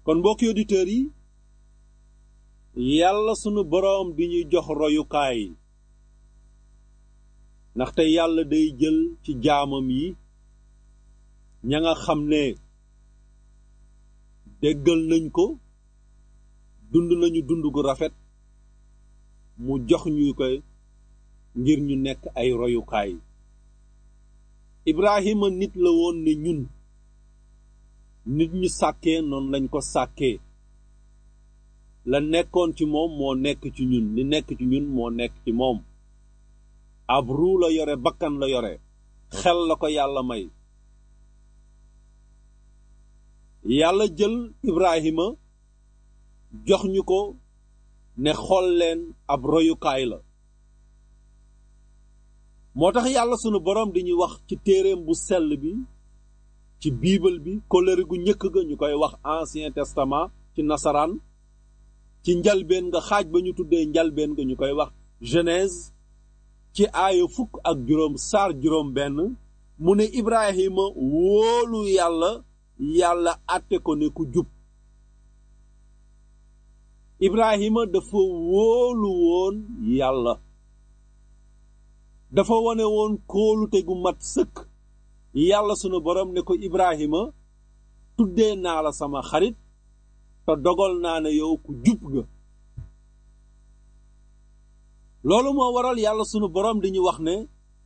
kon mbokki auditeurs yi yàlla sunu boroom di ñuy jox royukaay ndaxte yàlla day jël ci jaamam yi ña nga xam ne déggal nañ ko dund nañu dund gu rafet mu jox ñu koy ngir ñu nekk ay royukaay Ibrahima nit la woon ne ñun nit ñu sàkkee noonu lañ ko sàkkee la nekkoon ci moom moo nekk ci ñun li nekk ci ñun moo nekk ci moom ab ruu la yore bakkan la yore xel la ko yàlla may yàlla jël Ibrahima jox ñu ko ne xool leen ab royukaay la moo tax yàlla sunu boroom di ñuy wax ci téereem bu sell bi ci biibal bi kóllëre gu njëkk ga ñu koy wax ancien testament ci nasaraan ci njalbeen nga xaaj ba ñu tuddee njalbeen nga ñu koy wax genèse ci aaya fukk ak juróom saar juróom benn mu ne Ibrahima wóolu yàlla yàlla àtte ko ne ku jub Ibrahima dafa wóolu woon yàlla dafa wone woon kóolute gu mat sëkk yàlla sunu borom ne ko Ibrahima tuddee naa la sama xarit te dogal naa ne yow ku jub nga loolu moo waral yàlla sunu borom di ñu wax ne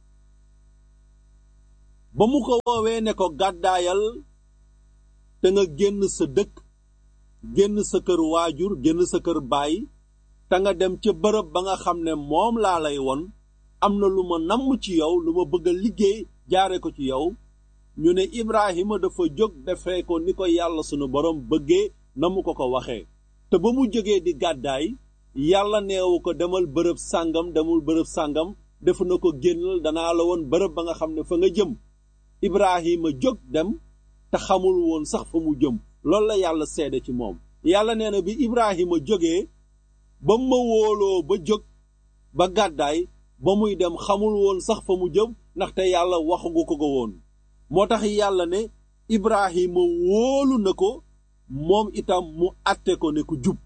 ba mu ko woowee ne ko gàddaayal te nga génn sa dëkk génn sa kër waajur génn sa kër baay te nga dem ca bërëb ba nga xam ne moom laa lay won am na lu ma namm ci yow lu ma bëgg a liggéey jaare ko ci yow ñu ne Ibrahima dafa jóg defee ko ni ko yàlla sunu borom bëggee na mu ko ko waxee te ba mu jógee di gàddaay yàlla neewu ko demal bërëb sàngam demul bërëb sàngam def na ko génnal danaa la woon bërëb ba nga xam ne fa nga jëm Ibrahima jóg dem te xamul woon sax fa mu jëm loolu la yàlla seede ci moom yàlla nee na bi Ibrahima jógee ba ma wóoloo ba jóg ba gàddaay ba muy dem xamul woon sax fa mu jëm ndaxte yàlla waxagu ko ko woon moo tax yàlla ne Ibrahima wóolu na ko moom itam mu àtte ko ne ku jub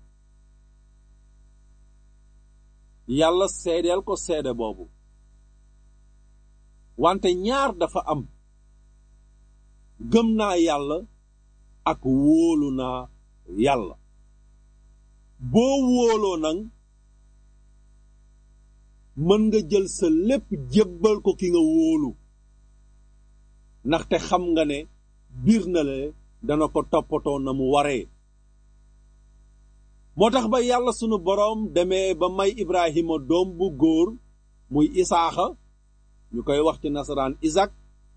yàlla seedeel ko seede boobu wante ñaar dafa am gëm naa yàlla ak wóolu naa yàlla boo wóoloo nag mën nga jël sa lépp jébbal ko ki nga wóolu ndaxte xam nga ne biir na le dana ko toppatoo na mu waree moo tax ba yàlla sunu boroom demee ba may Ibrahima doom bu góor muy Isaaxa ñu koy wax ci nasaraan Isak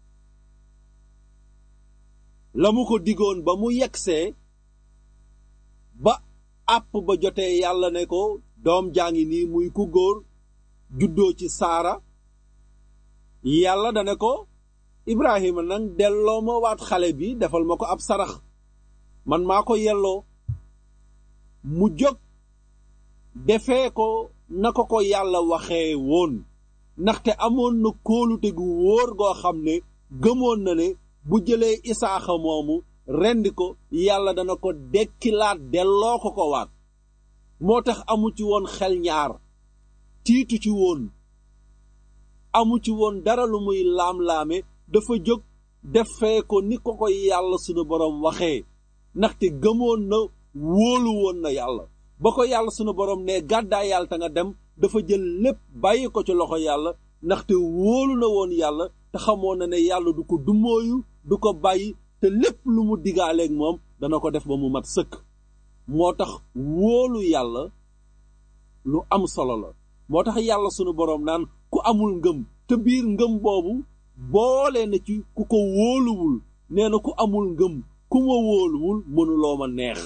la mu ko digoon ba mu yegsee ba àpp ba jotee yàlla ne ko doom jaa ngi nii muy ku góor juddoo ci saara yàlla dane ko Ibrahima nag delloo ma waat xale bi defal ma ko ab sarax man maa ko yelloo mu jóg defee ko na ko ko yàlla waxee woon ndaxte amoon na kóolute gu wóor goo xam ne gëmoon na ne bu jëlee isaaxa moomu rendi ko yàlla dana ko dekkilaat delloo ko ko waat moo tax amu ci woon xel ñaar tiitu ci woon amu ci woon dara lu muy laam-laame dafa jóg defee ko ni ko ko yàlla sunu boroom waxee ndaxte gëmoon na wóolu woon na yàlla ba ko yàlla sunu boroom ne gàddaay yàlla te nga dem dafa jël lépp bàyyi ko ci loxo yàlla ndaxte wóolu na woon yàlla te xamoon na ne yàlla du ko dumóoyu du ko bàyyi te lépp lu mu digaaleeg moom dana ko def ba mu mat sëkk moo tax wóolu yàlla lu am solo la moo tax yàlla sunu boroom naan ku amul ngëm te biir ngëm boobu boole na ci ku ko wóoluwul nee na ku amul ngëm ku ma wóoluwul mënuloo ma neex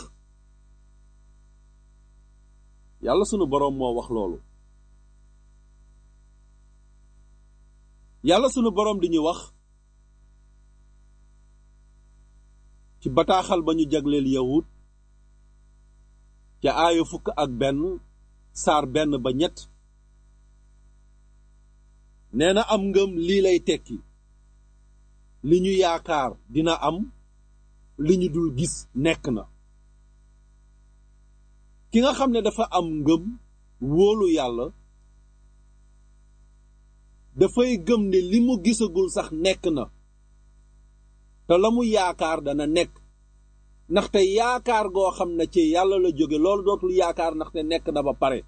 yàlla sunu boroom moo wax loolu yàlla sunu boroom di ñu wax ci bataaxal ba ñu jagleel yawut ca aaya fukk ak benn saar benn ba ñett nee na am ngëm lii lay tekki li ñu yaakaar dina am li ñu dul gis nekk na ki nga xam ne dafa am ngëm wóolu yàlla dafay gëm ne li mu gisagul sax nekk na te la mu yaakaar dana nekk ndaxte yaakaar goo xam ne ci yàlla la jóge loolu dootul yaakaar ndaxte nekk na ba pare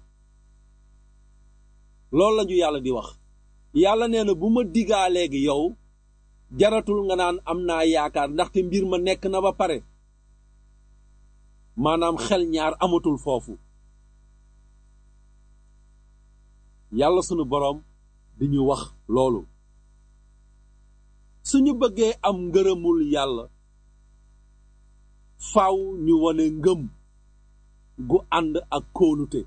loolu lañu yàlla di wax yàlla nee na bu ma digaa léegi yow jaratul nga naan am naa yaakaar ndaxte mbir ma nekk na ba pare maanaam xel ñaar amatul foofu yàlla sunu boroom di ñu wax loolu suñu bëggee am ngërëmul yàlla faaw ñu wone ngëm gu ànd ak kóolute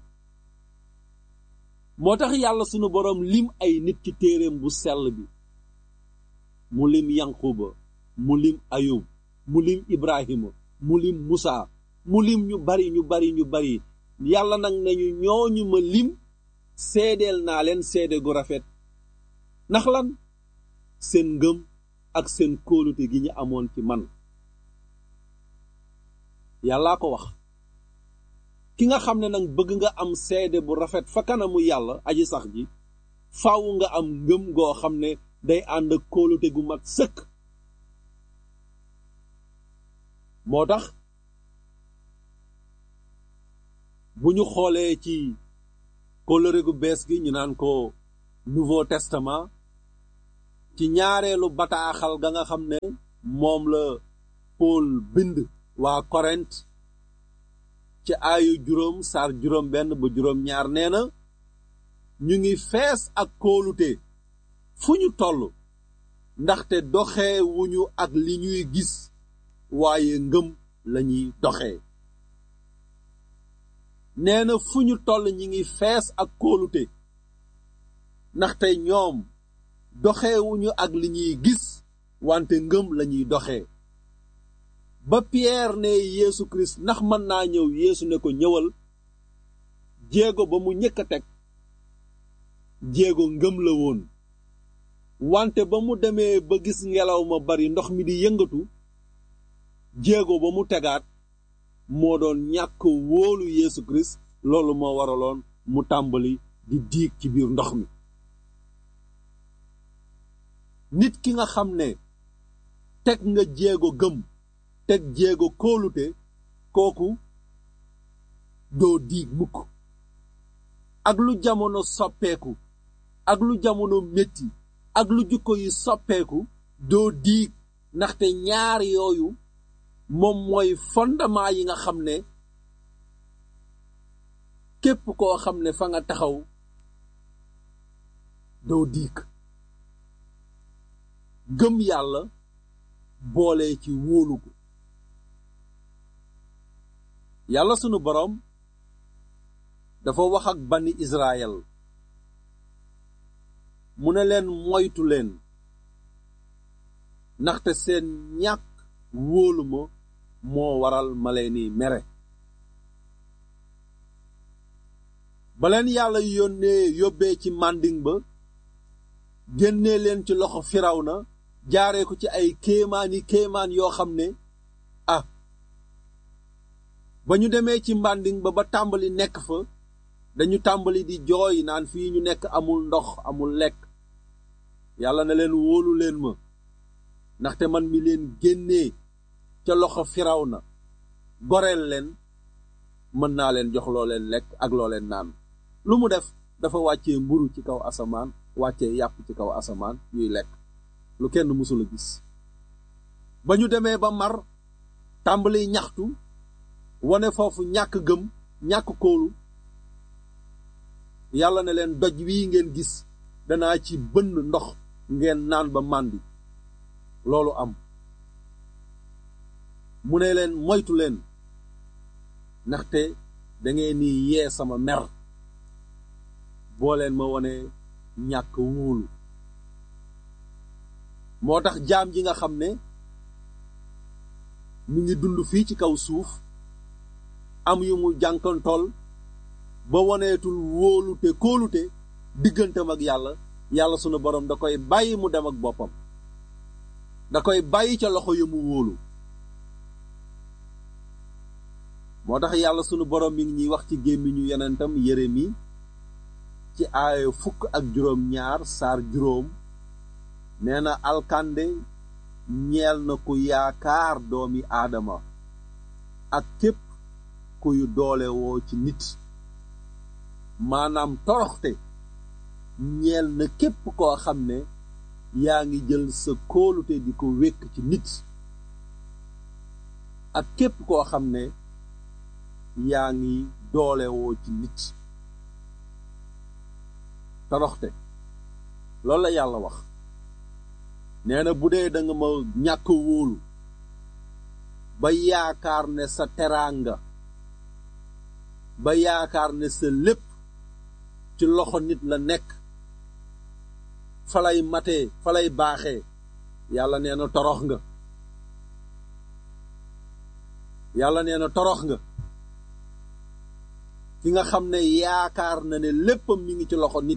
moo tax yàlla sunu boroom lim ay nit ci téereem bu sell bi mu lim yanquba mu lim ayub mu lim ibrahima mu lim musa mu lim ñu bari ñu bari ñu bari yàlla nag nañu ñooñu ma lim seedeel naa leen seede gu rafet ndax lan seen ngëm ak seen kóolute gi ñu amoon ci man yàllaa ko wax ki nga xam ne nag bëgg nga am seede bu rafet fa kanamu yàlla aji sax ji faaw nga am ngëm goo xam ne day ànd ak kóolute gu mat sëkk moo tax bu ñu xoolee ci kóllëre gu bees gi ñu naan ko Nouveau Testament ci ñaareelu bataaxal ga nga xam ne moom la Paul bind waa Korent ci aayu juróom saar juróom benn ba juróom ñaar nee na ñu ngi fees ak kóolute fu ñu toll ndaxte doxee wuñu ak li ñuy gis waaye ngëm lañuy doxee nee na fu ñu toll ñi ngi fees ak kóolute ndaxte ñoom doxewuñu ak li ñuy gis wante ngëm lañuy doxee ba Pierre ne Yeesu Christ ndax mën naa ñëw Yeesu ne ko ñëwal jéego ba mu ñëkk a teg jéego ngëm la woon wante ba mu demee ba gis ngelaw ma bari ndox mi di yëngatu jéego ba mu tegaat moo doon ñàkk wóolu Yeesu Christ loolu moo waraloon mu tàmbali di diig ci biir ndox mi nit ki nga xam ne teg nga jéego gëm teg jéego kóolute kooku doo diig mukk ak lu jamono soppeeku ak lu jamono metti ak lu jukko yi soppeeku doo diig ndaxte ñaar yooyu moom mooy fondement yi nga xam ne képp koo xam ne fa nga taxaw doo diig gëm yàlla boole ci wóolu ko yàlla sunu boroom dafa wax ak bani Israël mu ne leen moytu leen ndaxte seen ñàkk wóolu ma moo waral ma leeni mere ba leen yàlla yónnee yóbbee ci mànding ba génnee leen ci loxo Firawna jaaree ko ci ay kéemaani kéemaan yoo xam ne ah ba ñu demee ci mbànding ba ba tàmbali nekk fa dañu tàmbali di jooy naan fii ñu nekk amul ndox amul lekk yàlla na leen wóolu leen ma ndaxte man mi leen génnee ca loxo Firawna goreel leen mën naa leen jox loo leen lekk ak loo leen naan lu mu def dafa wàccee mburu ci kaw asamaan wàccee yàpp ci kaw asamaan ñuy lekk lu kenn mësul a gis ba ñu demee ba mar tàmbali ñaxtu wane foofu ñàkk gëm ñàkk kóolu yàlla ne leen doj wii ngeen gis danaa ci bënn ndox ngeen naan ba màndi loolu am mu ne leen moytu leen ndaxte dangeen ni yee sama mer boo leen ma wone ñàkk wóolu moo tax jaam ji nga xam ne mi ngi dund fii ci kaw suuf am yu mu jànkantool ba woneetul wóolute kóolute diggantam ak yàlla yàlla sunu borom da koy bàyyi mu dem ak boppam da koy bàyyi ca loxo ya mu wóolu moo tax yàlla sunu borom mi ngi ñuy wax ci gémmiñu yonentam Yeremi ci aaya fukk ak juróom ñaar saar juróom nee na alkande ñeel na ku yaakaar doomi aadama ak képp kuy doole woo ci nit maanaam toroxte ñeel na képp koo xam ne yaa ngi jël sa kóolute di ko wékk ci nit ak képp koo xam ne yaa ngi doole woo ci nit toroxte loolu la yàlla wax nee na bu dee da nga ma ñàkk wóolu ba yaakaar ne sa teraanga ba yaakaar ne sa lépp ci loxo nit la nekk falay matee falay baaxee yàlla nee na torox nga yàlla nee na torox nga ki nga xam ne yaakaar na ne léppam mi ngi ci loxo nit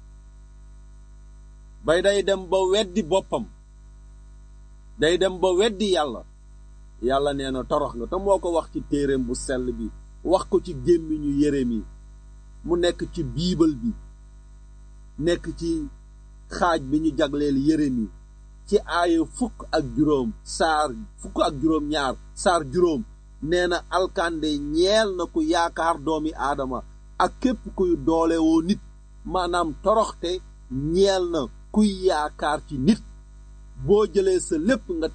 bay day dem ba weddi boppam day dem ba weddi yàlla yàlla nee na torox nga te moo ko wax ci téereem bu sell bi wax ko ci gémmiñu yéreem yi mu nekk ci biibal bi nekk ci xaaj bi ñu jagleel yéreem yi ci aaya fukk ak juróom saar fukk ak juróom ñaar saar juróom nee na alkande ñeel na ku yaakaar doomi aadama ak képp kuy doole woo nit maanaam toroxte ñeel na kuy yaakaar ci nit boo jëlee sa lépp nga